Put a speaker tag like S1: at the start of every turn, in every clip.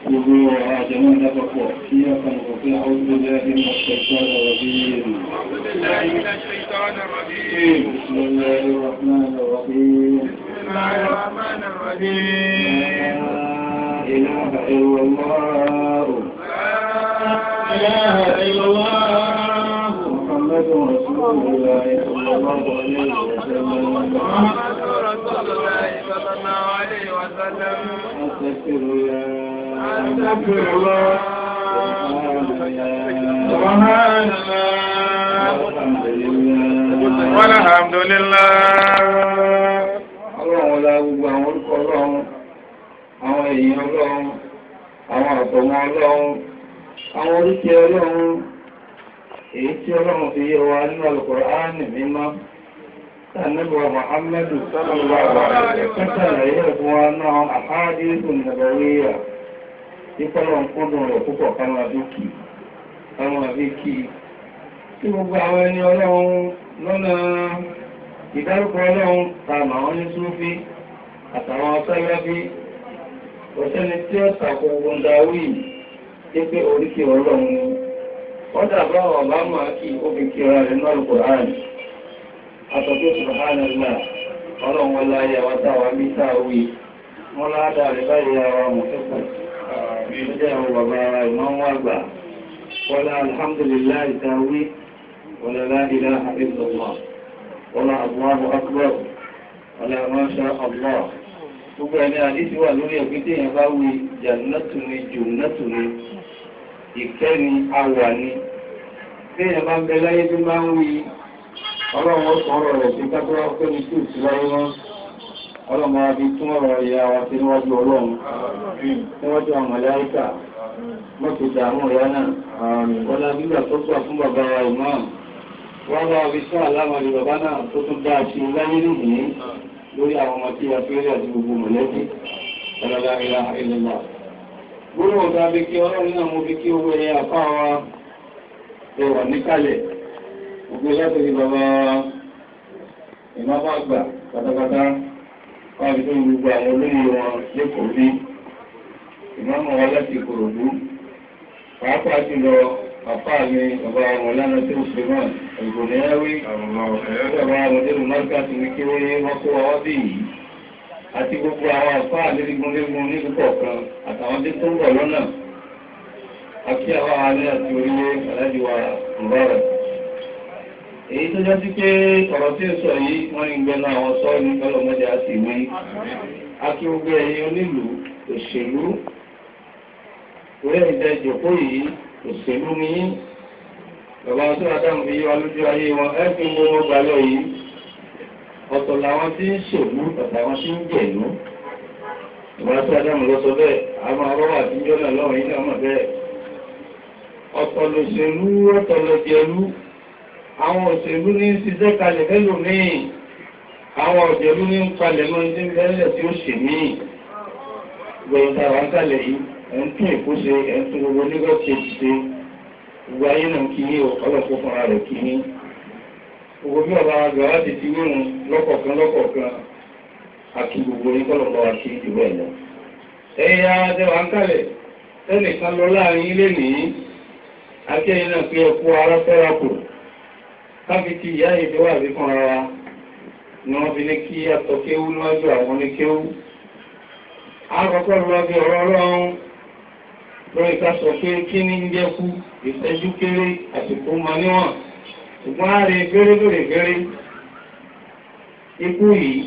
S1: gbogbo àjẹmọ́ ìdápapọ̀ tí a kan kò pé àwọn olùgbé nínú ọ̀pẹ̀ṣọ́ ọ̀rọ̀ bí i بسم الله الرحمن الرحيم لا إله إلا الله
S2: إله إلا الله
S1: محمد رسول الله صلى الله عليه وسلم
S2: محمد رسول الله صلى الله عليه وسلم
S1: أستغفر الله
S2: أستغفر الله
S1: سبحان
S2: سبحان الله
S1: الحمد لله
S2: والحمد لله
S1: Ọlọ́run ọlá gbogbo àwọn orúkọ ọlọ́run, àwọn èèyàn ọlọ́run, àwọn àtọ̀mọ́ ọlọ́run, àwọn oríkẹ ọlọ́run, èyí tí ọlọ́run fi yé wa nínú Al-Qur'ani mímọ́. Tànàbíwa Muhammadu sallallahu alaihi wa sallam ṣàlàyé fún wa náà àhádìsùn nàbàwíyà. Ìpọ́lọ̀ ń kúndùn rẹ̀ púpọ̀ káwọn àbíkì, káwọn àbíkì. Tí gbogbo àwọn ẹni ọlọ́run lọ́nà ìdárúkọ ọlọ́run tààmà wọn ní súnfí àtàwọn ọ̀sẹ́gbẹ́bí ọ̀sẹ́ni tí ó tàkò gbọ́ndáwì tí pé oríkì ọlọ́run ni wọ́n dàbá ọ̀bá máa kí ó fi kí ọ̀rá rẹ̀ náà lùkọ̀ áàrùn àtọ̀tí subhanallah ọlọ́run wọn láyé àwọn táwà bí táwì wọ́n ládà rẹ̀ báyìí ara wọn fẹ́kọ̀ jẹ́ àwọn bàbá ìmọ̀ àgbà wọ́n lá alhamdulillah táwì wọ́n lá ilaha illallah wọ́la Allahu akbar wọ́la ma sha Allah gbogbo ẹni àdísí wà lórí ẹ̀gbẹ́ tí èèyàn bá wí jannatu ni jùnátù ni ìkẹ́ ni àwà ni tí èèyàn bá ń bẹ láyé tó máa ń wí ọlọ́run ó sọ ọ̀rọ̀ rẹ̀ sí kápẹ́rẹ́ ọpẹ́ ní tí ò sí láyé wọn ọlọ́run máa fi tún ọ̀rọ̀ ìyá wa sí níwájú ọlọ́run níwájú àwọn màláíkà mọ́tò dààmú ìyá náà wọ́la gbígbà tó gbà fún bàbá wa ìmáàmù wọ́n wá fi sún àlámọ̀lì bàbá náà tó tún dá ṣe láyé nìyí lórí àwọn ọmọ tí a fi rí àti gbogbo mọ̀lẹ́bí ọlọ́lá ìlà ìlúmọ̀. gbogbo ọ̀gá bí kí ọlọ́run náà mú bí kí owó ẹyẹ àpá wa ẹwà níkàlẹ̀ gbogbo láti rí bàbá ìmọ́bá àgbà pátápátá wọ́n fi tó gbogbo àwọn olóyè wọn lẹ́kọ̀ọ́ bí ìmọ̀mọ̀ wa láti Ìkòròdú pàápàá jùlọ Àpá mi, bàbá wọn lánà tí ó ṣe máa, ìgbòní ẹwí, bàbá wọn dérù márkàtí ní kí wọ́n kó ọwọ́ bí yìí. Àti gbogbo àwọn àpá àlérígun ní púpọ̀ kan, àtàwọn tí tó ń bọ̀ lọ́nà. Àkí àwọn alẹ́ àti orílẹ̀ alájíwá ìbára. Èyí tó jẹ́ sí pé ọ̀rọ̀ tí ó sọ yìí, wọ́n ní gbẹ́nu àwọn sọ́ ní ọlọ́mọdé àti ìwé. Àkí gbogbo ẹ̀yin onílùú, òṣèlú, orí ẹ̀jẹ̀ ìjòkó yìí, òṣèlú ní bàbá tó adáhùn fi yíwa lójú ayé wọn ẹ́fì mú wọn gbà lọ yìí ọ̀tọ̀ làwọn tí ń ṣèlú àtàwọn tí ń jẹ̀lú bàbá tó adáhùn lọ sọ bẹ́ẹ̀ àwọn arọ́wà tí ń jọ́nà lọ́wọ́ yìí náà mọ̀ bẹ́ẹ̀ ọ̀tọ̀ lòṣèlú ọ̀tọ̀ lọ́jẹ̀lú àwọn òṣèlú ní ṣiṣẹ́ kalẹ̀ fẹ́lò míì àwọn òṣèlú ní ń palẹ̀ mọ́ ní bẹ́ẹ̀lẹ̀ tí ó ṣe míì gbẹ̀yìn tàwọn kalẹ̀ yìí ẹ̀ ń tún èkó ṣe ẹ̀ ń tún gbogbo nígbà tí èkó ṣe gbogbo ayé náà kí ní ọlọ́pọ̀ fúnra rẹ̀ kí ní gbogbo bí ọba àgbà wá ti ti wírun lọ́kọ̀ọ̀kan lọ́kọ̀ọ̀kan àti gbogbo ní kọ́lọ̀pọ̀ àti ìdìbò ẹ̀lọ. ẹ̀yà àdẹwà ń kalẹ̀ tẹ́nìkan lọ láàrin ilé nìyí akẹ́yìn náà pé ẹkú ara fẹ́ra kù káfí ti ìyá ìdíwà bí fúnra wa ni wọ́n fi ní kí àtọ̀kéwú níwájú àwọn oníkéwú. àkọ́kọ́ lọ bí ọ̀rọ̀ ọlọ́run lórí ká sọ pé kí ní ń jẹ́ kú ìṣẹ́jú kéré àsìkò ma níwọ̀n ṣùgbọ́n a rí fẹ́rẹ́ lórí fẹ́rẹ́ ikú yìí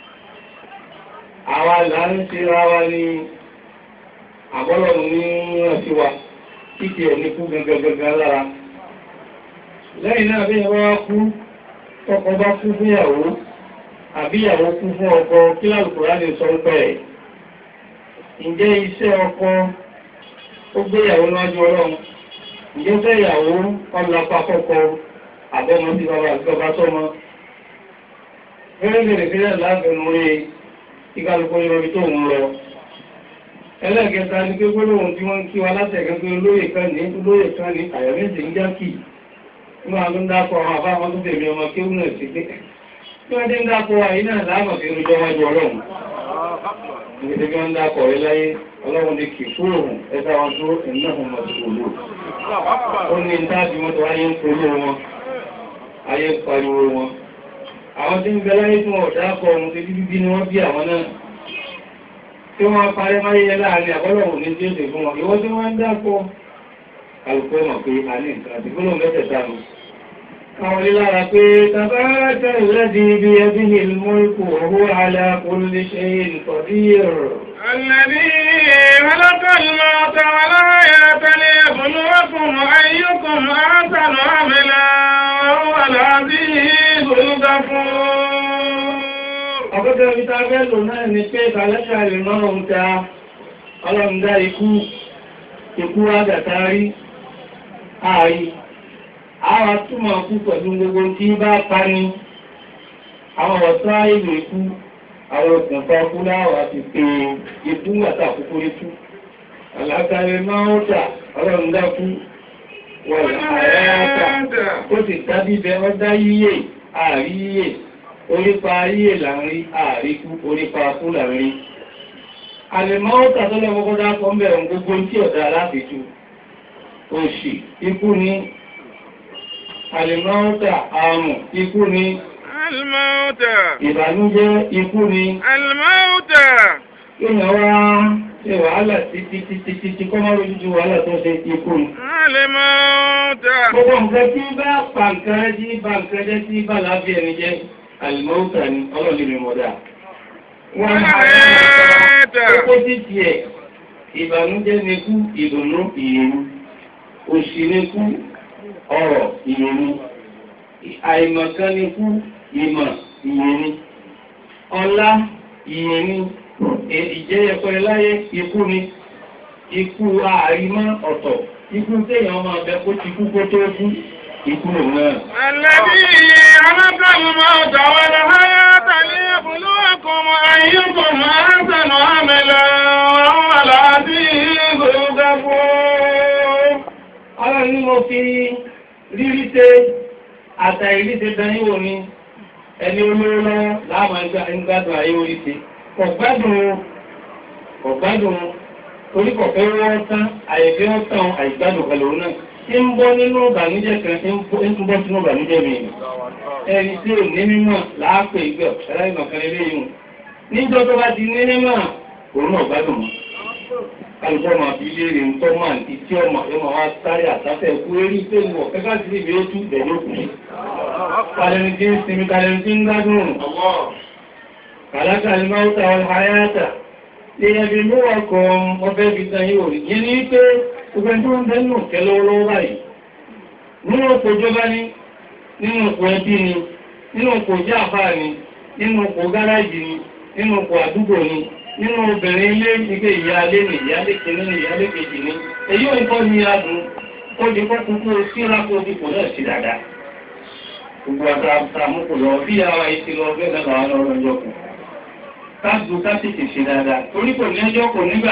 S1: àwa là ń ṣe ra wa ní àbọ́lọ̀mù ní rántí wa títí ẹ̀ ní kú gangan lára lẹ́yìn náà bí ẹwà wá kú ọkọ bá kú fún ìyàwó àbí ìyàwó kú fún ọkọ kí lálùkùrá lè sọ ń pẹ́ ẹ̀ ǹjẹ́ iṣẹ́ ọkọ ó gbé ìyàwó níwájú ọlọ́run ǹjẹ́ fẹ́ ìyàwó ọlọ́pàá kọ́kọ́ àbọ́mọ sí bàbá àti bàbá sọ́mọ fẹ́rẹ́gẹ̀rẹ̀ fẹ́rẹ́ láàbẹ̀rún orí ìkàlùkọ́ ìrọ̀bí tó ń lọ ẹlẹ́gẹta ní pé gbólóhùn tí wọ́n ń kí wa látẹ̀gẹ́ pé olóyè kan ní olóyè kan ní àyà méjì ń jákì ní wọn tó ń dákọ̀ àwọn àbá wọn tó tẹ̀mí ọmọ kéwù náà sí pé tí wọ́n dé ń dákọ̀ àyí náà láàmà fi rújọ wájú ọlọ́run níbi tí wọ́n ń dákọ̀ rẹ láyé ọlọ́run ní kì fún òun ẹ̀dá wọn tó iná wọn mọ̀ sí òlò ó ní dáàbí wọn tó ayé ń polówó wọn ayé ń pariwo wọn àwọn tí ń bẹ láyé tí wọn ò dákọ̀ ohun tí bíbí ni wọ́n bí àwọn náà tí wọ́n parẹ́ máyé yẹn láàrin àbọ́lọ̀wò ní tí ó sì fún wọn ìwọ́n tí wọ́n ń dákọ̀ kálukú mọ̀ pé a ní nǹkan àti gbọ́nà mẹ́tẹ̀ẹ̀ta nù àwọn lílára pé tàbátà ìlẹ́dì ibi ẹbí ní ìlmọ́lùkù owó alákòólé ṣe ìtọ̀díyẹ̀rọ̀
S2: الذي خلق الموت والحياة ليبلوكم أيكم أحسن عملا وهو العزيز الغفور
S1: Ọgọ́gẹ́ ibi tá fẹ́ lò náà ni pé kàlẹ́ṣà lè máa ń ta ọlọ́mdá ikú, ikú àgàtàrí, ààrí, àwà túnmọ̀ kú pẹ̀lú gbogbo tí bá pa ní àwọn ọ̀tá ìlú ikú, àwọn òkùnfà kú láwà ti pé ikú àtàkùkú ikú. Àlàkàrẹ máa ń tà ọlọ́mdá kú, wọ̀n àyáyáta, ó sì dábíbẹ ọdá yíyè, ààrí yíyè orípa ayé láàrin àríkú orípa kú láàrin. Àlèmọ́ ó tàtọ́lẹ̀ mọ́kọ́dá kan bẹ̀rẹ̀ gbogbo tí ọ̀dá aláfẹ́jú. Òṣì, ikú ni, àlèmọ́ ó tà àrùn, ikú ni,
S2: الموت
S1: ìbànújẹ́, ikú ni,
S2: الموت
S1: ìyàn wá ṣe wàhálà títí títí títí kọ́ máa lójújú wàhálà tó ṣe ikú ni.
S2: الموت
S1: Gbogbo nǹkan tí bá pa nǹkan rẹ̀ tí bá nǹkan jẹ́ tí bá láàbí ẹni jẹ́, àlèmọ́ ó tà ní ọlọ́lẹ̀ mọ̀dá. Wọ́n Ó tí tí ẹ̀, ìbànújẹ́ ni kú, ìdùnnú, ìyẹ̀rú. Òṣì ni kú, ọrọ̀, ìyẹ̀rú. Àìmọ̀kan ni kú, ìmọ̀, ìyẹ̀rú. Ọlá, ìyẹ̀rú. Ìjẹ́ ẹ̀kọ́ láyé, ikú ni. Ikú ààrímọ́ ọ̀tọ̀. Ikú téèyàn máa bẹ kó ti kú kó tó kú. Ikú náà.
S2: الذي خلق الموت والحياة ليبلوكم أيكم أحسن عملا وهو العزيز الغفور
S1: Ara ní mo fi rírí tẹ́ àtàìrí tẹ́ dání wò ní ẹni olóró lọ́wọ́ láàmà ìgbádùn ayé orí tẹ́. Ọ̀gbádùn ọ̀gbádùn torí kọ̀fẹ́ wọ́n tán, àyẹ̀fẹ́ wọ́n tán àìgbádùn pẹ̀lú náà. Tí ń bọ́ nínú ìbànújẹ́ kan tí ń bọ́ sínú ìbànújẹ́ mi. Ẹni tí ò ní mímọ̀ láàpẹ̀ ìgbẹ̀ ọ̀ṣẹ́lá ìmọ̀kan ilé yìí. Níjọ́ tó bá ti ní mímọ̀, òun náà gbádùn mọ́ alùpùpù máa fi léèrè ń tọ́ máa ti tí ọmọ ẹmọ wa sáré àtàfẹ́ ẹkú erí pé wọ̀ kẹ́kẹ́ sí ibi ó tú bẹ̀rẹ̀ òkú ní. Kàlẹ́ni tí ń sinmi kàlẹ́ni tí ń gbádùn. Kàlákà ni máa ń ta ọ̀rọ̀ àyáta. Lè ẹbí mú ọkọ̀ ọbẹ̀ fi tan yóò rí. Yẹn ní pé gbogbo ẹni tó ń bẹ́ nù kẹ́ lọ́wọ́lọ́wọ́ báyìí. Nínú ọkọ̀ ìjọba ni, nínú ọkọ̀ ẹbí ni, nínú ọkọ̀ ìjà àfáà ni, nínú ọkọ̀ gáràjì ni, nínú ọkọ̀ àdúgbò ni, nínú obìnrin ilé ìgbé ìyáálé ní ìyáálé kìíní ní ìyáálé kejì ní èyí ò ń kọ́ ní adùn ó di kọ́kún kó síra kó di kò náà sí dáadáa gbogbo àtàmúkò lọ bí ara ìtì lọ bẹ́ẹ̀ náà làwọn ọ̀rọ̀ ọjọ́ kù káàdù káàtìtì ṣe dáadáa torí kò ní ẹjọ́ kò nígbà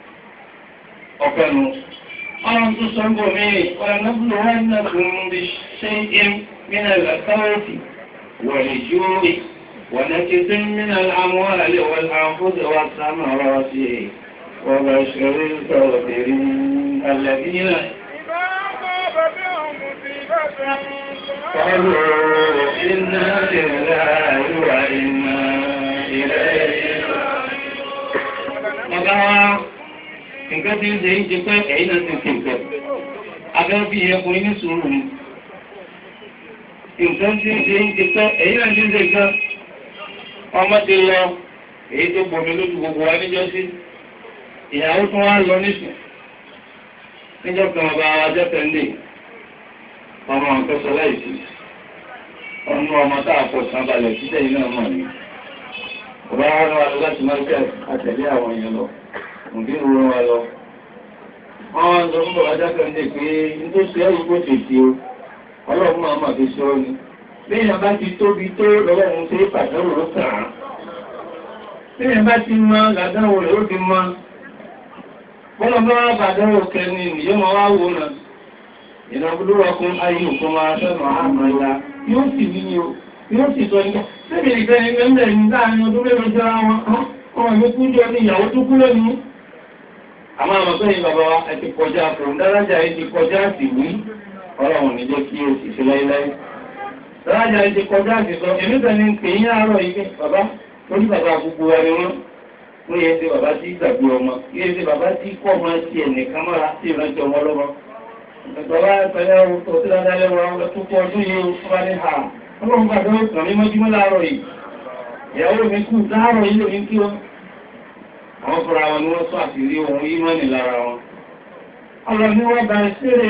S1: ọ̀pẹ́ nu ọ̀rọ̀ tó sọ ń bọ̀ mí ọ̀rọ̀ náà bùrọ̀ wọn náà kún bí ṣe ń mìíràn làkàwọ̀tì wọ̀lẹ̀ yóò ونكث من الأموال والأنفس والثمرات وبشر الصابرين الذين قالوا إنا لله وإنا إليه Ọ̀gá nǹkan tí ń ṣe ń ṣe pé ẹ̀yìn náà ti ṣe nǹkan. Abẹ́ bí ẹkùnrin ní sùúrù ni. Nǹkan tí ń ṣe ń ṣe pé ẹ̀yìn náà ti ń ṣe nǹkan ọmọ ti lọ èyí tó gbomi lójú gbogbo wa níjọ́ sí ìyàwó tún wá lọ nísìn níjọ́ kan ọba ajọ́ tẹ́ndé ọmọ nǹkan sọ láìsí ọmọ ọmọ tá a pọ̀ sàn balẹ̀ títẹ̀ yìí náà mọ̀ ní ọba wa rán wa lọ láti market àtẹ̀lé àwọn èèyàn lọ òbí ń rán wa lọ wọ́n wá ń sọ fún bàbá ajọ́ tẹ́ndé pé nítòsí ẹ̀rù kò tètè o ọlọ́run máa mà fi sọ ọ́ ni Bíyàn bá ti tóbi tó lọ́wọ́run tí pàtàkì ló kàn án. Bíyàn bá ti mọ́ làdánwò rẹ̀ ó ti mọ́. Bọ́lọ̀ bá wá bàdánwò kẹni yóò máa wá wò náà. Ìdàgbòdúwọ́kún ayé òkun máa fẹ́ràn àmàlà yóò sì ní o, yóò sì sọ nígbà. Bébì ìfẹ́ ni mẹ́mẹ́ ní láàrin ọdún mẹ́rin jẹ́ wọn. ọmọ mi kú jọ ní ìyàwó tó kú lónìí àmọ́ àwọn sẹ́yìn bàbá wa ẹ ti kọjá fún dárájà yìí ti kọjá sí wí ọlọ́run ní jẹ́ kí o sì ṣe láíláí dárájà yìí ti kọjá sí sọ èmi tẹ̀lé ń pè yín àárọ̀ yìí pé bàbá lórí bàbá gbogbo wa ni wọ́n wọ́n yẹ ṣe bàbá tí gbàgbé ọmọ yẹ ṣe bàbá tí kọ́ ọmọ ti ẹ̀nìkan mọ́ra sí ìrántí ọmọ lọ́mọ bàbá ìpẹ̀lẹ́ ọ̀tọ̀ tí dáadáa lẹ́wọ̀ àwọn tó kọ́ ọdún yìí ó fún wa ní ha ọlọ́run bàbá ó kàn mí mọ́júmọ́ láàárọ̀ yìí ìyàwó mi kú láàárọ̀ yìí lómi kí wọ́n àwọn fúnra wọn ni wọ́n sọ àṣírí ohun yìí mọ́ni lára wọn ọ̀rọ̀ ni wọ́n bá ṣeré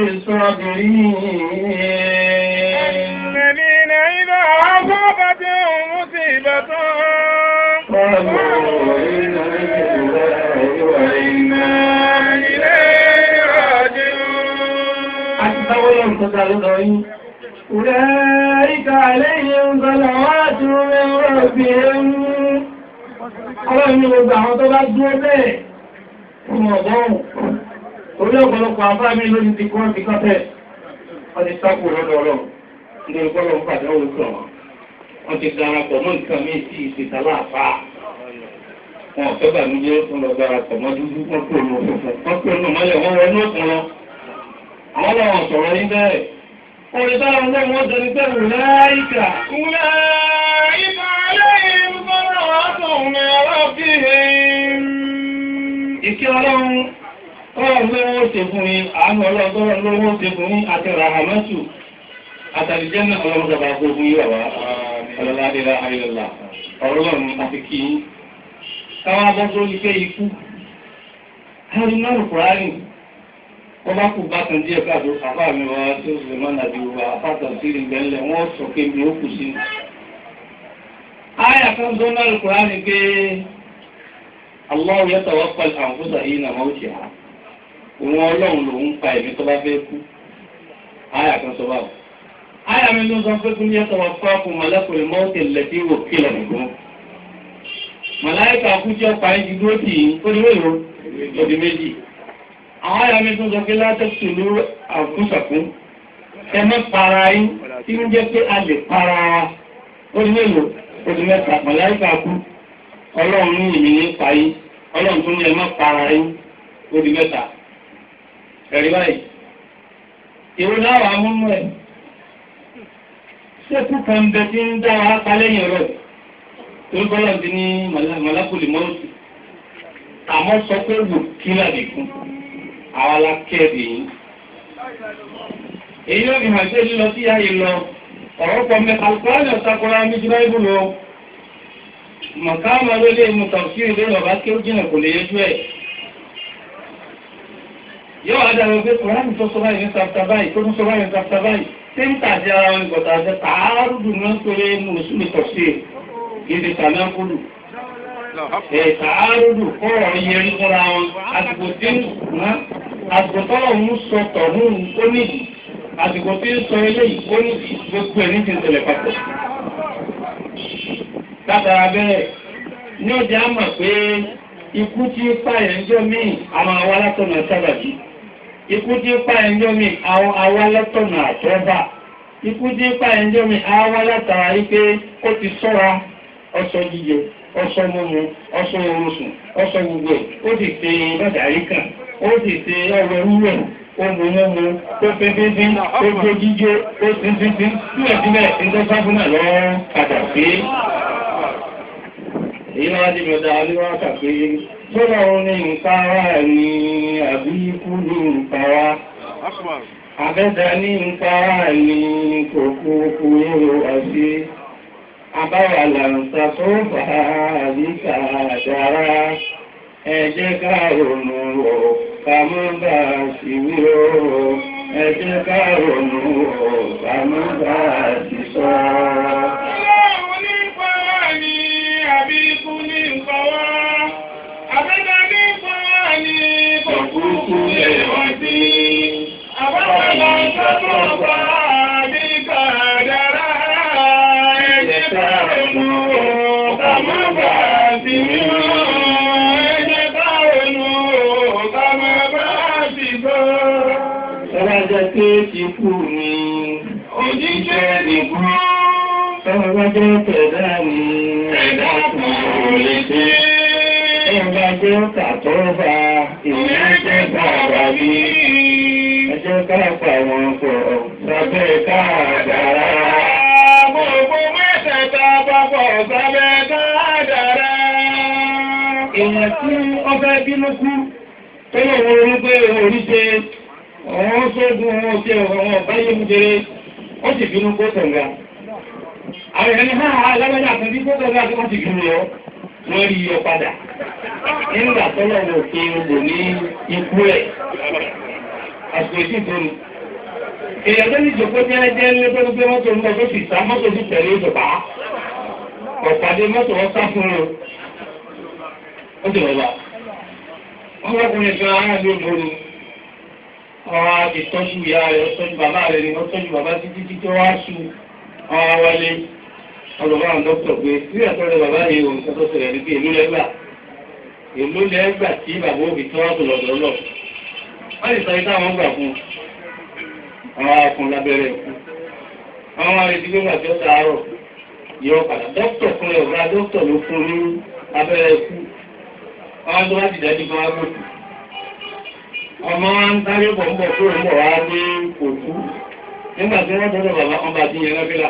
S1: sọ́bìnrin
S2: الذين إذا أصابتهم مصيبة
S1: قالوا إنا لله وإنا
S2: إليه راجعون
S1: أتبعوا تدرون أولئك عليهم صلوات من ربهم Ọlọ́run ní gbogbo àwọn tó bá dúró bẹ́ẹ̀ fún ọ̀gbọ́n. Orí ọ̀pọ̀lọpọ̀ àfáà mi lórí ti kọ́ ti kọ́tẹ̀. Wọ́n ti sápò lọ́dọ̀ ọlọ́run. Ní ọgbọ́lọ̀ ń pàdé òun kàn wọ́n. Wọ́n ti darapọ̀ mọ́ nǹkan mí sí ìṣètà láàfáà. Wọ́n fẹ́ bà mí jẹ́ fún lọ darapọ̀ mọ́ dúdú wọ́n pè ní òfófó. Wọ́n pè ní ọmọlẹ̀ wọ́n wọnú ọ̀tún lọ. Àwọn làwọn sọ̀rọ̀ yín bẹ́ẹ̀. Orin táwọn ọlọ́run wọ́n jẹ́ ní pẹ̀lú láìkà.
S2: أولئك عليهم صلوات من ربهم
S1: Ìkẹ́ ọlọ́run ọlọ́run lówó ṣe fún yín, àánú ọlọ́run lówó ṣe fún yín àti ràhàmẹ́tù àtàlìjẹ́ náà ọlọ́run jọba gbogbo yíwà wá ọlọ́ládélá ayọ́lá ọlọ́run àti kí yín. Káwá bọ́ tó ní pé ikú. Harry náà Kùránì, wọ́n bá kù bá kan díẹ̀ káàdó àfá mi wá tí ó sì máa nàbí wa àfáàtà sí ìgbẹ̀lẹ̀ wọ́n sọ pé mi ó kù sí. Áyà kan tó náà Kùránì pé Allah yatawaffa al-anfusa hina mawtiha. Òun ọlọ́run lòun pa ẹ̀mí tó bá fẹ́ kú. Áyà kan sọ báwọ̀. Áyà mi ló sọ pé kún yatawaffakum malakul mawti allati wukkila bikum. Màláìkà kú tí ó pa ẹ́ ti dúró tì í, ó ní wéèrò, ó di méjì. Àwọn áyà mi tún sọ pé látẹ̀sùn ló àfúnṣàkún. Ẹ má para yín, tí ń jẹ́ pé a lè para wa. Ó ní wéèrò, ó di mẹ́ta. Màláìkà kú ọlọ́run ní ìmì ní payí ọlọ́run tún ní ẹ má para yín ó di mẹ́ta ẹ̀rí báyìí ìwé láwàá múnú ẹ̀ ṣékú kan bẹ tí ń dá wa pa lẹ́yìn rẹ̀ tó gbọ́dọ̀ ti ní mọ̀lákùlì mọ́ọ̀sì àmọ́ sọ pé wò kí làdì fún àwa la kẹ́ẹ̀dì yín èyí ló fi hàn sí lílọ sí ayé lọ ọ̀rọ̀ pọ̀ mẹ́ta alukóra ọ̀sàkóra méjì báyìí lọ mọ̀káàmà ló lè mú tàbí ilé bàbá kí ó jìnà kò lè yẹjú ẹ̀. yóò wá dára pé kòránì tó sọ báyìí ní sàfta báyìí tó tún sọ báyìí ní sàfta báyìí tí ń tàbí ara wọn gọ̀tà àti tààrùdù náà péré mùsùlùmí tọ̀sí ìdí tànákùlù. ẹ̀ tààrùdù kọ́rọ̀ yẹrí fúnra wọn àsìkò tí ń ná àsìkò tọ́lọ̀ ń sọ tọ̀hún ó nídìí àsìkò tí ń sọ eléyìí ó nídìí gbogbo ẹ̀ ní ti ń tẹ̀lé papọ̀ látara bẹ́ẹ̀ ní ọjà mọ̀ pé ikú tí ń pa ẹ̀ńjọ́ míì àwọn àwa látọ̀nà sábàbí ikú tí ń pa ẹ̀ńjọ́ míì àwọn àwa látọ̀nà àtọ́bà ikú tí ń pa ẹ̀ńjọ́ míì àwa látara wípé ó ti sọ́ra ọsọ jíjẹ ọsọ mímu ọsọ orosùn ọsọ gbogbo ẹ̀ ó sì ṣe bàdàrí kan ó sì ṣe ọrọ̀ wúwẹ̀ ó mú mú ó fẹ́ fífí ó gbó jíjó ó sì ń fi sí sílẹ̀sílẹ̀ ìtọ́sáfúnà lọ́wọ́ padà pé èyí máa dì mẹ́ta aléwá kàpé sọ́dọ̀ wọn ní nǹkan wá ní àbí ikú ní nǹkan wá abẹ́dà ní nǹkan wá ní kòkòkò yóò wá sí abáwà làǹsà tó fà á àbíkà dára ẹ jẹ́ ká ronú o ká mọ́ bá sì wí o ẹ jẹ́ ká ronú o ká mọ́ bá sì sọ.
S2: Ọlọ́run ní pàwá ní àbí ikú ní nǹkan wá. Àbẹ́dá ní pàwá ní kòkúrúkú lè wá sí. Àbábàbà sọ́tọ̀ bá àbí kàdára. Ẹ̀jẹ̀ ká ronú o, ká má bà sí mímọ́. Ẹ̀jẹ̀ ká ronú o, ká má bà sí gbọ́.
S1: Ọlọ́jọ́ pé ti kú ni
S2: Òjíṣẹ́ ní kú.
S1: ọlọ́jọ́ tẹ̀dá ni
S2: Ẹ̀dá kò lè ṣe.
S1: Ẹ̀yọ̀gbà gbé kàtọ́ fa ìrìnàjò bàbá mi. Ẹjẹ́ káàpà wọn pọ̀ sábẹ́ káàdàrá.
S2: Gbogbo mẹ́tẹ̀ẹ̀ta papọ̀ sábẹ́ kádàrá.
S1: Èèyàn tí ó fẹ́ bínú kú tó lè wọ́n orí pé orí ṣe ọ̀wọ́n sógun wọn ṣe ọ̀wọ́n báyé mú jẹrẹ ó sì bínú kó tọ̀gá. Àwọn èèyàn ní ha alágbádá kan bí kó tọ̀gá tó wọ́n ti bínú lọ wọ́n rí yọ padà. Nígbà tó lọ́wọ́ fi lò ní ikú ẹ̀. Àsìkò ìdí ìtòrò. Èèyàn tó ní ìjòkó jẹ́ jẹ́ ní tó gbé mọ́tò ń bọ̀ tó sì sá mọ́tò sì tẹ̀lé ìjọba. Ọ̀pàdé mọ́tò wọn sá fún un. Ó ti lọ́ba. Wọ́n lọ́kùnrin kan ará ló lóru. Ọ̀rọ̀ àti tọ́jú ìyá rẹ̀, tọ́jú bàbá rẹ̀ ni wọ́n tọ́jú bàbá títí tí tó wá sú. Ọ̀rọ̀ wọlé. Ọlọ́ba àwọn dókítà pé bí ẹ̀tọ́ rẹ̀ bàbá yìí ò ń sọ tó ṣẹlẹ̀ ní pé èlú lẹ́gbà. Èlú lẹ́gbà tí bàbá òbí tó wá tó lọ́dọ̀ lọ. Wọ́n lè sọ yìí táwọn gbà fún un. Àwọn akùn lábẹ́rẹ́ ikú. Àwọn arìnrìn gbígbà tí ó sàárọ̀ yọ padà. Dókítà fún ẹ̀ ọ̀gá dókítà ló fún ní abẹ́rẹ́ ikú. Àwọn tó wá ti dájú kan wá gbòkú. Ọmọ wa ń sáré bọ̀ ń bọ̀ tó ń bọ̀ wá dé òkú. Nígbà tí wọ́n tọ́jọ́ bàbá ọba ti yẹn lọ́fílà.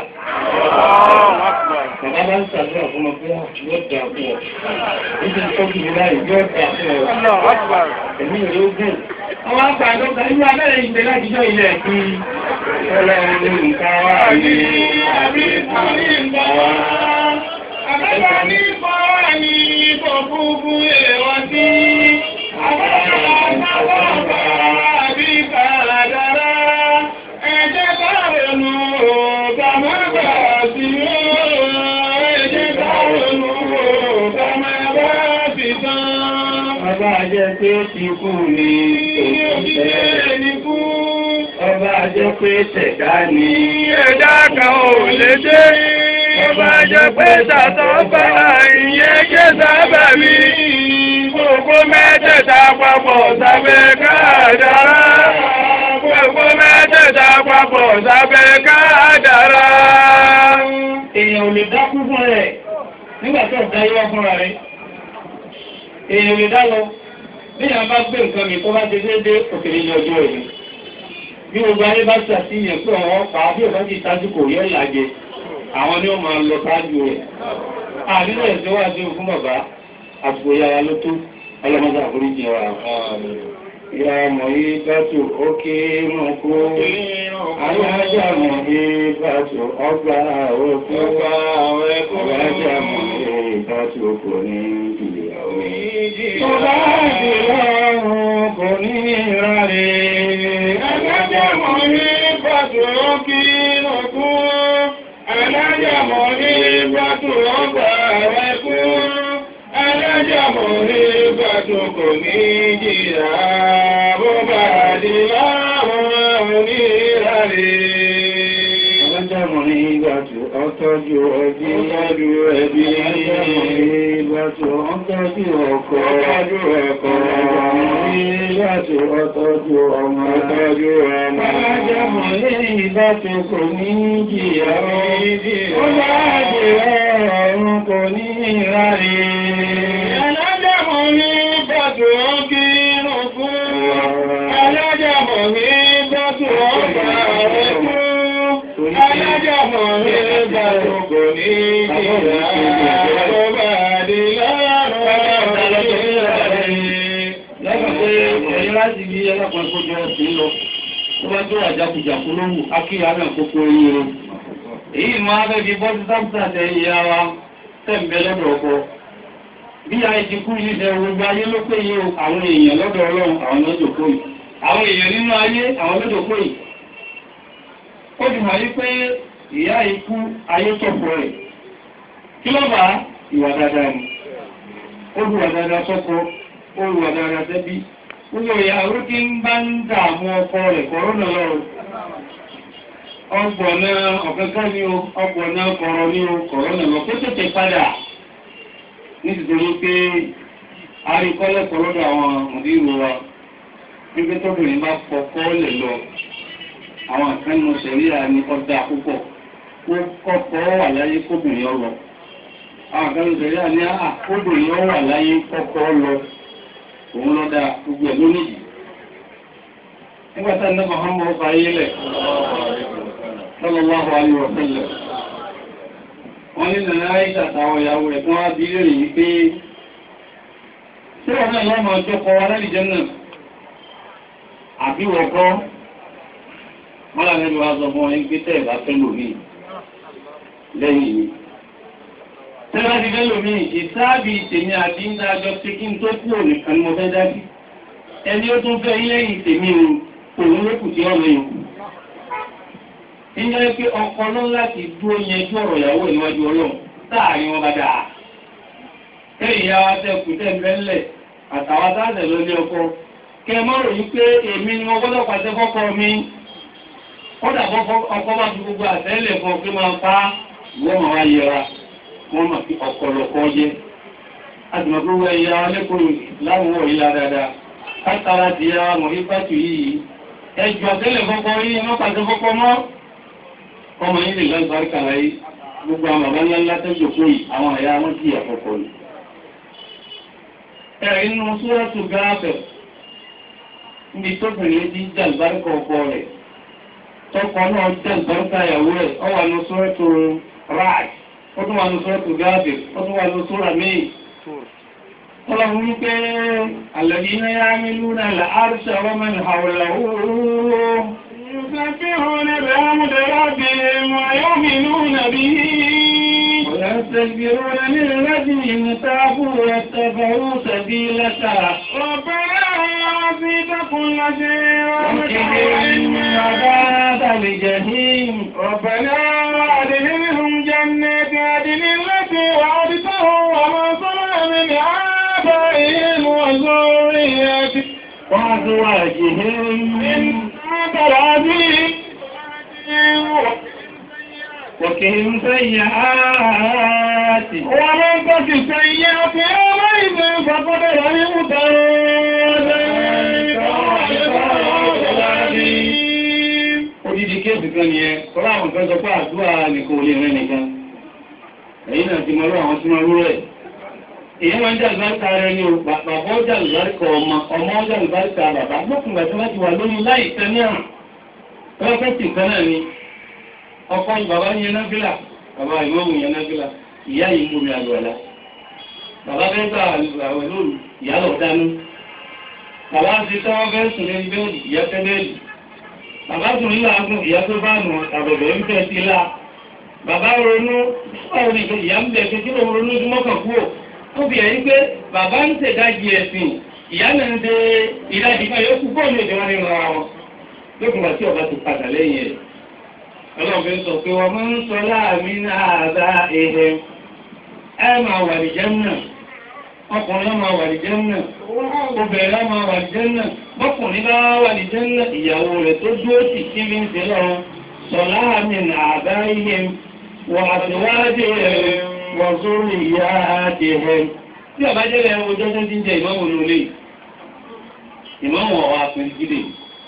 S1: Bàbá bá ń ṣàdúrà fún ọmọ pé yóò dà fún ọ. Níbi ìtọ́jú mi láyé yóò dà fún ọ. Ẹ̀mí ìlú gùn. Àwọn àgbà àdọ́gba inú abẹ́rẹ́ ìgbẹ́ láti jọ ilẹ̀ kí ọlọ́run ní nǹkan wá ní àbí
S2: Àbí ní nǹkan wá. Àbẹ́ta ní kọ́ ní kò fúfú èèwọ̀ sí. Àbẹ́ta sábàbà àbí kàdàrá. Ẹ jẹ́ ká ronú ká má bà sí ó. Ẹ jẹ́ ká ronú ká má bà sí tán.
S1: Ọba jẹ́ pé ti kú ni òṣìṣẹ́.
S2: Ẹni kú.
S1: Ọba jẹ́ pé tẹ̀dá ni.
S2: Ẹ̀dá kan ò lè dé. Ọba jẹ́ pé tàtọ́fà ìyẹn jẹ́ sábà mi. Gbogbo mẹ́tẹ̀ẹ̀ta papọ̀ sábẹ́ kádàrá. Gbogbo mẹ́tẹ̀ẹ̀ta papọ̀ sábẹ́ kádàrá.
S1: Èèyàn ò lè dákú fún rẹ̀ nígbà tó ọ̀dá yíwá fúnra rẹ̀. Èèyàn ò lè dá lọ. Bí ìyá bá gbé nǹkan mi tó bá ti dédé òkèlè ní ọjọ́ ìlú. Bí gbogbo ayé bá ṣàtìyàn pé ọ̀wọ́ pa bí ọ̀bá ti tájú kò yọ ìlàjẹ, àwọn ni ó máa lọ tájú rẹ̀. Àdínú ẹ̀sẹ̀ wà sí fún bàbá àsìkò yàrá ló tó ọlọ́mọdé àforíjì wa. Ìyá mọ̀ yí bátò ókè mọ̀ kó. Alájà mọ̀ yí bátò ọgbà òkú.
S2: Ọgbà òkú.
S1: Alájà mọ̀ yí bátò kò ní ìyàwó. Ọba
S2: Ọba
S1: àdìlọ́run kò ní ìrọ̀lẹ́.
S2: Alájàmọ̀ ní bàtù ọkì lọ́kú. Alájàmọ̀ ní bàtù ọgbà ẹ̀kú. Alájàmọ̀ ní bàtù kò ní jìyà. Bó bá di láwọn onírànlẹ̀.
S1: Alájà mọ̀ ní ìgbàtò ọtọ́jú ẹbí.
S2: Ọtọ́jú ẹbí.
S1: Alájà mọ̀ ní ìgbàtò ọtọ́jú ọkọ.
S2: Ọtọ́jú ọkọ.
S1: Alájà mọ̀ ní ìgbàtò ọtọ́jú ọmọ.
S2: Ọtọ́jú ọmọ.
S1: Alájà mọ̀ ní ìgbàtò kò ní jìyà.
S2: Kò ní jìyà.
S1: Ó bá jìyà ọ̀run kò ní ìrọ̀lẹ́.
S2: Alájàmọ̀ ní bàtù ọkì lọ́kú. Alájàmọ̀ ní bàtù ọgbà ẹ̀kú. Alájàmọ̀ ní bàtù kò ní jìyà. Ọba àdìlárùn
S1: Lẹ́gbẹ̀ẹ́ pé ẹ̀yìn láti bí ẹlẹ́pàá kójọ ọ̀sìn lọ. Tó bá tó àjákùjàkú lóhùn, akíyà náà kókó eyín rẹ̀. Èyí máa bẹ́ bí bọ́sí sáfíà tẹ ìyá wa tẹ̀m̀bẹ̀ lọ́dọ̀ ọkọ. Bí a ti kú ní ṣe gbogbo ayé ló pé yí o, àwọn èèyàn lọ́dọ̀ ọlọ́run àwọn lọ́dọ̀ kó yìí. Àwọn èèyàn nínú ayé àwọn lọ́dọ̀ kó yìí. Ó ti hàn yí pé ìyá ikú ayé tọ̀pọ̀ rẹ̀. Kí ló bá ìwà dáadáa ni? Ó lu wà dáadáa sọ́kọ, ó lu wà dáadáa sẹ́bí. Gbogbo ìyàwó tí ń bá ń dààmú ọkọ rẹ̀ kọ́rọ́nà lọ́rùn ọgbọ̀nà ọ̀kẹ́kẹ́ ní o ọgbọ̀nà kọ̀rọ̀ ní o kọ̀rọ̀nà lọ pé tètè padà nítorí pé àríkọ́lẹ̀ kọ̀rọ̀dọ̀ àwọn mùdírù wa wípé tóbìnrin bá fọkọ́ lè lọ àwọn ìkànnì ṣẹ̀ríà ní ọjà púpọ̀ ó kọ́kọ́ wà láyé kóbìnrin ọ̀rọ̀ àwọn kan ìṣẹ̀lẹ̀ àní àkódò yìí ó wà láyé kọ́kọ́ lọ òun lọ da gbogbo ẹ̀ lónìí nígbà tá ní Muhammad ọba ayé lẹ̀ sallallahu alaihi wa sallam wọ́n ní nàná àìsà àtàwọn ìyàwó rẹ̀ tí wọ́n á bí lèrè yìí pé tí wọ́n náà lọ́mọ ọjọ́ kọ alálìjẹ́ náà àbí wọ́kọ́ wọ́n là nílùú wa sọ fún wọn pé tẹ́ ẹ̀ bá fẹ́ lòmí lẹ́yìn mi tẹ́ bá ti fẹ́ lòmí ìsáàbì tèmi àti ń dájọ́ pé kí n tó kú ònìkan ni mo fẹ́ dájú ẹni ó tún fẹ́ lẹ́yìn tèmi o òun ló kù sí ọ̀rọ̀ yòókù níjọ́ pé ọkọ ló láti dúró yẹjú ọ̀rọ̀ ìyàwó ìníwájú ọlọ́run táàrin wọn bá dáa kẹ́yìn ìyá wa tẹ́ kù tẹ́ bẹ́ńlẹ̀ àtàwọn táàtẹ̀ ló lé ọkọ kẹ mọ́ ròyìn pé èmi ni wọ́n gbọ́dọ̀ pàṣẹ fọ́kọ mi kódà ọkọ bá fi gbogbo àtẹ́lẹ̀ fún ọ pé máa pa ìwọ́n máa wá yẹra wọ́n máa fi ọ̀pọ̀lọpọ̀ jẹ́ àtìmọ̀ gbogbo ẹ̀yà lẹ́kọ̀ọ́ láwọn wọ̀ yíya dáadáa kátàrà ti ya mọ̀ ipátù yìí ẹjọ́ àtẹ́lẹ̀ fọ́kọ yìí má pàṣẹ fọ́kọ mọ́ ọmọ yìí lè lọ́gbàríkà láyé gbogbo àwọn bàbá ńlá ńlá tó jòkó yìí àwọn àyà wọn sì àkọ́kọ́ yìí ẹ̀rí nínú súrọ́tù gáàfẹ̀ níbi tó bìnrin ti jẹ́ àlùbáríkà ọkọ rẹ̀ tọkọ náà jẹ́ àlùbáríkà ìyàwó rẹ̀ ọ wà ní súrọ́tù ráàj ó tún wà ní súrọ́tù gáàfẹ̀ ó tún wà ní súrà míì Ọlọ́run wípé alladhina ya'maluna al-arsha wa man hawlahu
S2: يسبحون بحمد ربهم ويؤمنون به
S1: ويستكبرون للذين تابوا واتبعوا سبيلك
S2: ربنا وسعت كل شيء
S1: وقهم
S2: رحمة
S1: عذاب الجحيم
S2: ربنا وأدخلهم جنات عدن التي وعدتهم ومن صلح من آبائهم وذريتهم
S1: وأزواجهم
S2: إنك العزيز
S1: وقهم سيئات
S2: ومن تك سيئات يومئذ فقد رحمته
S1: Odidi kéèsì kan ni ẹ, kọ́lá àwọn kan sọ pé àdúrà nìkan ò lè rẹ nìkan. Ẹ̀yìn náà ti mọ lọ́wọ́ àwọn tí wọ́n rú rẹ̀. Èyí máa ń jà lùbáríkà rẹ ní o, bàbá ó jà lùbáríkà ọmọ, ọmọ ó jà lùbáríkà bàbá. Lókùngbà tí wọ́n ti wà lórí láì tẹ́ ní àrùn. Wọ́n fẹ́ sì kan náà ni. Ọkọ ni bàbá yẹn náfìlà, bàbá ìmọ̀mù yẹn náfìlà, ìyá yìí ń bomi àlùwàlá. Bàbá fẹ́ gbà àwẹ̀ lóru, ìyá lọ dánú. Bàbá ti tọ́wọ́ fẹ́ sùn lórí bẹ́ẹ̀dì, ìyá fẹ́ bẹ́ẹ̀dì. Bàbá tún nílò agùn ìyá tó bá nù àbẹ̀bẹ̀ ń tẹ̀ sí la. Bàbá ronú báwo ni ìyá ń bẹ̀ pé kí lóun ronú ojúmọ́ kan kúrò. Ó fi ẹ̀yìn pé bàbá ń ṣèdájì ẹ̀sìn, ìyá náà ń de ìdájì kan yóò kú bọ́ọ̀lù òjò wọn nínú ara wọn. Lókùn bá tí ọba ti padà lẹ́yìn ẹ̀. Ọlọ́run fi ń sọ pé wọ́n máa ń sọ láàmì náà bá ehe. Ẹ máa wà ní Jẹ́mínà. Ọkùnrin máa wà ní Jẹ́mínà. Obìnrin máa wà ní Jẹ́mínà. Bọ́kùnrin bá wà ní Jẹ́mínà ìyàwó rẹ̀ tó dúró sí kí ní ṣe lọ́run. Sọ̀lá àmì àbá ihe wọ àtiwádìí rẹ̀ wọ sórí ìyá àti ẹ̀. Tí ọba jẹ́ rẹ̀ ọjọ́ tó ti ń jẹ ìmọ̀wò lólè. Ìmọ̀wò ọ̀wà pẹ̀lú jíde.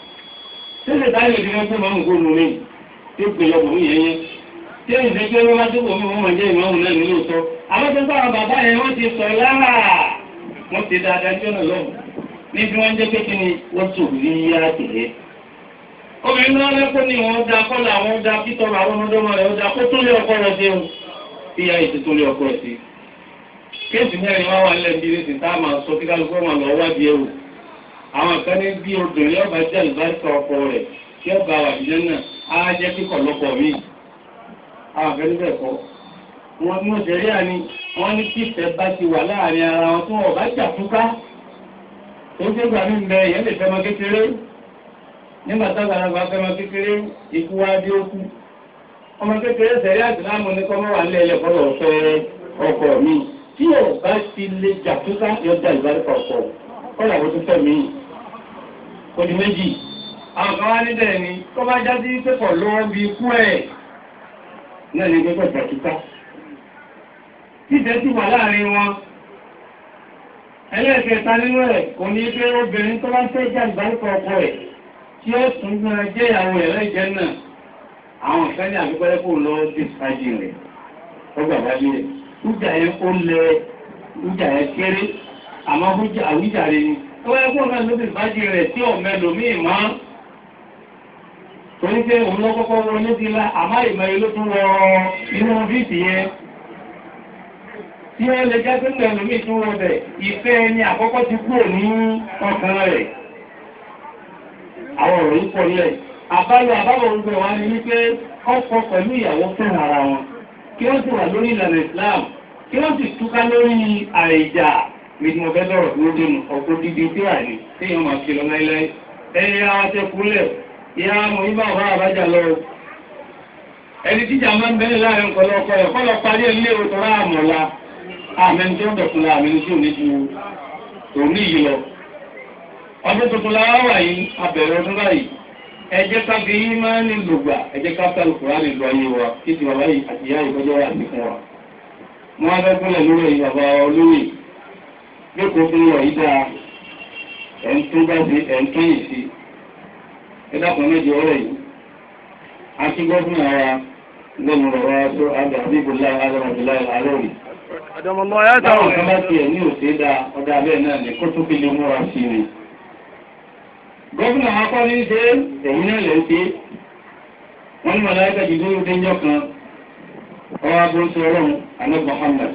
S1: Ṣé táyọ̀ ìdílé tó máa ń kó lólè? Tí ó pè lọ́kùn ní yẹn yẹn. Tí ó ń ṣe pé wọ́n bá tó kò mí wọ́n máa jẹ́ ìmọ̀wò náà nílò tọ́. Àwọn tó ń bá àwọn bàbá yẹn wọ́n ti sọ lára. Wọ́n ti dáadáa jọ́nà lọ́wọ́ ní bí wọ́n jẹ́ pé kí ni wọ́n tò rí yá tẹ̀lé. obìnrin náà lẹ́kọ́ ni wọ́n da kọ́lá àwọn da pítọ́rọ àwọn ọmọdọ́mọ rẹ̀ ó da kó tó lé ọkọ rẹ̀ sí ohun tí ya ètò tó lé ọkọ rẹ̀ sí. kéèsì mẹ́rin wá wà nílẹ̀ bíi ní tá a máa sọ kí kálukú ọmọ lọ wádìí ẹ̀wò. àwọn kan ní bí obìnrin ọba jẹ́ àlùbáríkà ọkọ rẹ̀ kí ọba wà nílẹ̀ náà á jẹ́ kíkọ̀ lọ́pọ̀ míì. àwọn kan níbẹ̀ kọ́ wọn ní òṣèré àní wọ́n ní kí ìfẹ́ bá ti wà láàrin ara wọn tí wọ́n bá jà túká tó ń gbégbà ní ìbẹ̀ èèyàn lè fẹ́mọ kékeré nígbà tágbàlagbà fẹ́mọ kékeré ikú wá dé ó kú ọmọ kékeré sẹ̀rí àtìláàmù ní kọ́mọ́ wà nílẹ̀ ẹlẹ́kọ́lọ̀ fẹ́ ọkọ mi tí ò bá ti lè jà túká yọ jà ìbáríkà ọkọ kọ́lá wo tó fẹ́ mi odi méjì àwọn kan wá níbẹ̀ ni tó bá já sí pépọ̀ lọ́wọ́ bí ikú ẹ̀ náà ní pépọ̀ jà túká títẹ́ sì wà láàrin wọn ẹlẹ́ẹ̀kẹta nínú ẹ̀ kò ní pé obìnrin tó bá fẹ́ jà ìbáríkọ ọkọ ẹ̀ tí ó tún gbọ́nà jẹ́ ìyàwó ẹ̀ lẹ́jẹ́ náà àwọn ìfẹ́ ní àbíkọ́lẹ́ kò lọ dé sáájì rẹ̀ ọgbà bá lé ẹ̀ hújà yẹn ó lẹ hújà yẹn kéré àmọ́ hújà àwíjàre ni ó yẹ kó náà lóbi ìbájí rẹ̀ tí ọ̀mẹ́ lòmíì máa torí pé òun lọ kọ́kọ́ wọ ní ti la àmọ́ ìmọ̀ yìí ló tún wọ inú fíìsì yẹn tí wọ́n lè jẹ́ pé lẹ́lòmíì tún wọ bẹ̀ ìfẹ́ ẹni àkọ́kọ́ ti kúrò ní ọkàn rẹ̀ àwọn ọ̀rọ̀ yìí pọ̀ nílẹ̀ àbálò àbálò orúkọ wa ni wípé ọkọ pẹ̀lú ìyàwó fẹ́ràn ara wọn kí wọ́n sì wà lórí ìlànà Islam kí wọ́n sì túká lórí àìjà méjì mo fẹ́ lọ́rọ̀ tó dénú ọkọ̀ dídí tí wà ní tí yọ́n máa fi lọ láíláí ẹni àwọn tẹ kúlẹ̀ ìyá mo ní báwọn bá àbájá lọ ẹni tíjà máa ń bẹ́ẹ̀ láàrin nǹkan lọ́kọ ẹ̀ kọ́ lọ parí ẹ̀ lé òtò rà àmọ̀lá àmẹ́ni tó ń dọ̀tun la àmẹ́ni tí ò ní ju òní yìí lọ ọdún tuntun la wà yìí abẹ̀rẹ̀ ọdún báyìí ẹ jẹ́ ká fi yín máa ń ní lògbà ẹ jẹ́ ká fẹ́ lùkùrá lè lo ayé wa kí ti bàbá yìí àti ìyá ìkọjọ́ wà sí fún wa. wọ́n á fẹ́ gúnlẹ̀ lórí ẹ̀yìn bàbá olóyè lóko fún wa yìí dáa ẹ̀ ń tún bá ṣe ẹ̀ ń tún yìí sí. ẹ dákun méje ọ̀rẹ́ yìí. a ti gbọ́ fún àwa lẹ́nu bàbá tó àgbà bíbélà alámọ̀dúnlá alóòrì. báwọn kan bá tiẹ̀ ní òṣèdá dáa ọ̀dà bẹ́ẹ̀ náà ní kó tó fi lè múra sí ni gọ́ọ̀nà akọ́ ní ṣe ẹ̀yìn náà lè ṣe wọ́n ní màláíkà jù lórí déjọ́ kan ọwọ́ agbóṣe ọlọ́run anábì Muhammad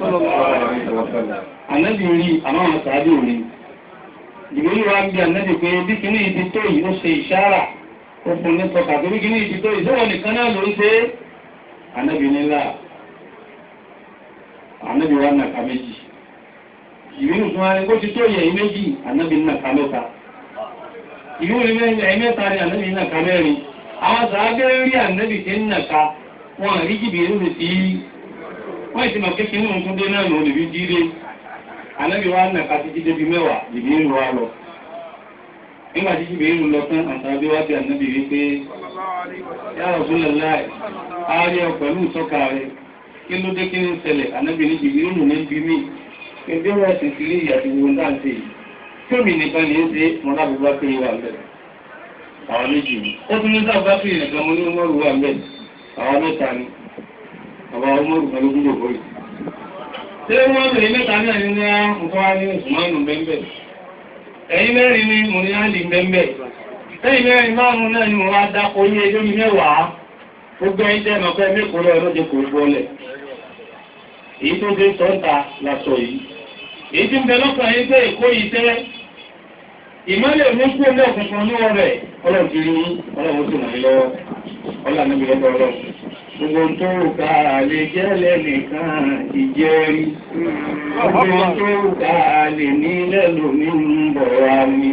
S1: anábì rí àmáwọn sàábì rí ìgbèrú wa ń bí anábì pé bí kìíní ìdí tó yìí ó ṣe ìṣára ó fún ní tọ́ka tó bí kìíní ìdí tó yìí sọ́wọ́ nìkan náà ló ń ṣe anábì nílá anábì wa nàka méjì ìgbèrú fún wa ní kó ti tó yẹ méjì anábì nàka mẹ́ta ìlú ní mẹ́rin ẹ̀mẹ́ta ni ànábì náà ká mẹ́rin àwọn sàábẹ́ rí ànábì tí ń nàka wọn àrí jìbì ìlú sí wọ́n ìsìnkà kékeré ní ohun dé náà lòun lè fi jíire ànábì wa nàka ti jíde bí mẹ́wàá jìbì ìlú wa lọ nígbà tí jìbì ìlú lọ tán àtàbí wá bí ànábì rí pé yá Rasulullah ààrẹ pẹ̀lú ìtọ́ka rẹ̀ kí ló dé kí ní ṣẹlẹ̀ ànábì ní jìbì ìlú ní bí mí ẹgbẹ́ wọ́n sì sí ilé ìyàtìwò náà ṣe yìí Tómi nìkan ní ṣe mọ́ lábúgbá pé wà mẹ́rin. Àwọn méjì ni. Ó tún ní sábà pé nìkan mo ní Umaru wà mẹ́rin. Àwọn mẹ́ta ni. Àwọn Umaru kan ló gúdò bóyì. Ṣé wọ́n bèèrè mẹ́ta náà ní ní nǹkan wá ní Usmanu bẹ́ẹ̀ Ẹ̀yin mẹ́rin ni mo ní Áàlì bẹ́ẹ̀ Ẹ̀yin mẹ́rin márùn-ún náà ni mo wá dákọ̀ ní ẹjọ́ mi mẹ́wàá. Gbogbo ẹ̀yin tẹ́ mọ̀ pé mẹ́kọ̀ọ́ lọ́wọ́ ló jẹ́ kò gbọ́lẹ̀. Èyí tó dé sọ́ńtà lásọ yìí èyí tí ń bẹ lọ́kàn yín pé èkó yìí tẹ́ ìmọ́lẹ̀ ní kú ilé òkùnkùn níwọ̀n rẹ̀ ọlọ́run ti rí ọlọ́run sì ràn yín lọ́wọ́ ọlọ́run níbi lọ́dọ̀ ọlọ́run. gbogbo tó ká lè jẹ́ lẹ́nìkan ìjẹ́rí gbogbo tó ká lè ní lẹ́lòmí ń bọ̀ wá ní.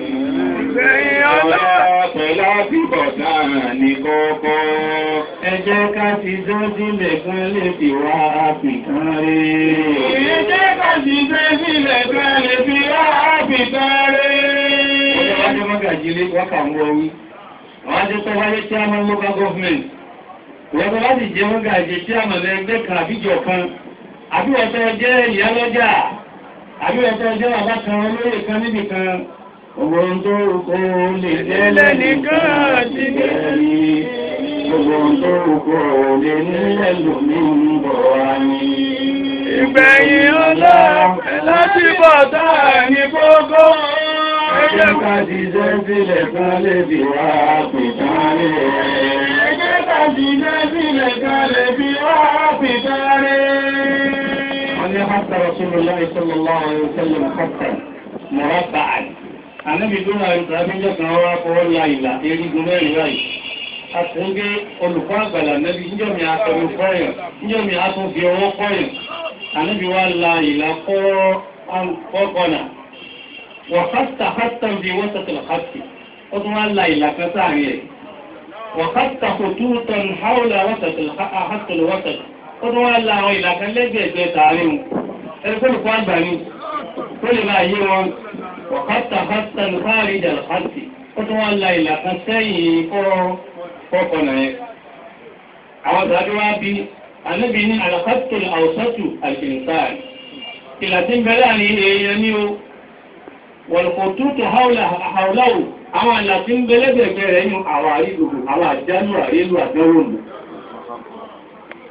S1: ọlá pẹ̀lú àbíbọ̀tá ní kọ́kọ́ ẹ jẹ́ ká ti dọ́sílẹ̀ fún lè fi wá àpìkan rí. ẹ jẹ́ ká ti dọ́sílẹ̀ fún lè fi wá àpìkan rí. Ọjọ́ wájú mọ́gàjílé wákà ń wọ́wí. Àwọn ajẹ́ tó wáyé tí a mọ́ local government. Wọ́n tó láti jẹ́ mọ́gàjí tí a mọ̀ lẹ́gbẹ́ kan àbíjọ kan. Àbí wọ́n tó jẹ́ ìyálọ́jà. Àbí wọ́n tó jẹ́ bàbá kan olóyè kan níbì kan. Ọgbọ̀n tó kó lè lẹ́lẹ́ nìkan ti gẹ̀ẹ́rí. Ọgbọ̀n tó kó lè nílẹ̀ lómi ń bọ̀ wá ní.
S2: Ìgbẹ̀yìn ọlá láti bọ̀ táà ní gbogbo.
S1: Ẹjẹ́ ká ti jẹ́ sílẹ̀ kan lè fi wá pìtàn rẹ̀.
S2: Ẹjẹ́ ká ti jẹ́ sílẹ̀ kan lè fi wá pìtàn rẹ̀.
S1: wọ́n ní hàtà Rasulullah sallallahu alaihi wasallam hàtà murabba'an. Ànábì tó náà ìtàbíjọ́ kan wá fọwọ́ la ìlà erigun mẹ́rin láì. A ti ń gbé olùkọ́ àgbàlá nẹ́bí níjọ́ mi àtọ̀rọ̀ fọ́yàn, níjọ́ mi àtọ̀ fi ọwọ́ fọ́yàn. Ànábì wá la ìlà fọ́kànnà. Wàhátà hátà bí wọ́sàtà hátì. Ó tún wá la ìlà kan sáàrin ẹ̀. Wàhátà kòtútàn háùlà wọ́sàtà hátà wọ́sàtà ó tún wá la àwọn ìlàkan lẹ́gbẹ̀ẹ́gbẹ́ tààrin ẹni tó lùkọ́ àgbà ní tó lè máa yé wọn wọ̀kátà hátà ní káàrí ìjàlá hátì ó tún wá la ìlàkan sẹ́yìn fọ́kànnà yẹn àwọn tàbí wá bí anábì ní àlàkátò àwòsátù àìsìnsáà ìlà tí ń bẹ láàrin èèyàn ní o wọ̀lùkọ̀tútù haúláwù àwọn àlà tí ń bẹ lẹ́gbẹ̀ẹ́gbẹ́ rẹ̀ nínú àwọn àrídòdò àwọn àjánú àrílù àdánwò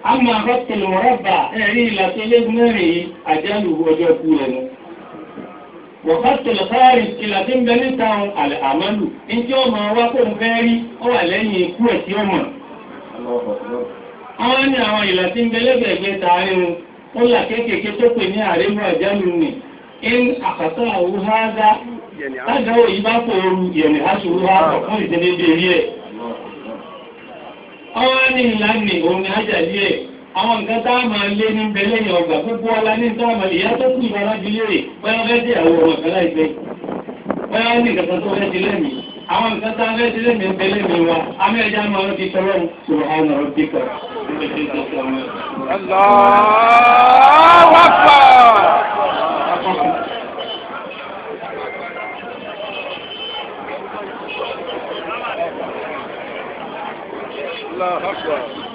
S1: àmọ́ àkọ́tẹ̀lù mọ́rọ́bà ẹ̀rí ìlàtọ̀ lẹ́gùn mẹ́rin yìí àjálù ọjọ́ kú ẹnu. wọ̀kọ́tẹ̀lù káàrí ìlà tí ń bẹ níta àlẹ́ àmọ́lù ní tí ó máa wá kó ń fẹ́ rí ó wà lẹ́yìn ikú ẹ̀ tí ó mọ̀. àwọn ní àwọn ìlà tí ń bẹ lẹ́gbẹ̀ẹ́gbẹ́ tààrin ó là kéékèèké tó pè ní àrémù àjálù nì in àkàtà àwùhádá lágbàáwò yìí bá pòoru ìyẹ̀nì aṣòro àpọ̀ fún ìdílédé rí ẹ̀. Ọwọ́ ní ìlànà òun ni ájàlí ẹ̀. Àwọn nǹkan tá a máa lé ní bẹ̀lẹ̀ ní ọgbà gbogbo ọlá ní tá a máa lè yá tó kú ìbárájú lérè bóyá fẹ́ dé àwọn ọmọ kan láìpẹ́. Bóyá ní nǹkan tó fẹ́ di lẹ́mìí. Àwọn nǹkan tá a fẹ́ di lẹ́mìí ń bẹ lẹ́mìí wa. Amẹ́ẹ̀dá máa ń di tọ́lọ́ Subhana rabbika.
S2: Allahu Akbar. Allahu Akbar.